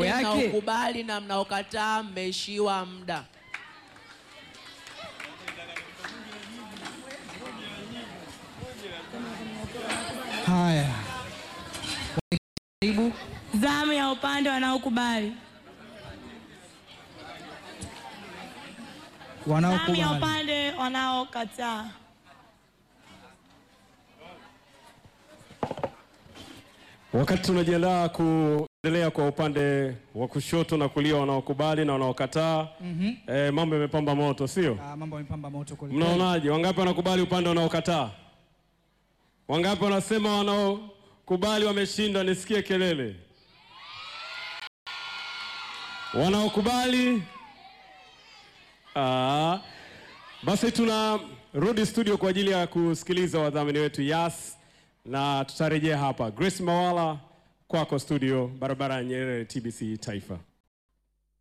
mambo Jamani, yake. mnaokubali na mnaokataa mmeishiwa muda. Haya, karibu. Zamu ya upande wanaokubali. Zamu ya Wanaokubali. upande wanaokataa. Wakati tunajiandaa kuendelea kwa upande wa kushoto na kulia, wanaokubali na wanaokataa, eh, mambo yamepamba moto, sio? Ah, mambo yamepamba moto kweli. Mnaonaje? Wangapi wanakubali upande wanaokataa? Wangapi wanasema wanaokubali wameshinda? Nisikie kelele. Wanaokubali ah, basi tunarudi studio kwa ajili ya kusikiliza wadhamini wetu Yas, na tutarejea hapa. Grace Mawala kwako studio, barabara ya Nyerere, TBC Taifa.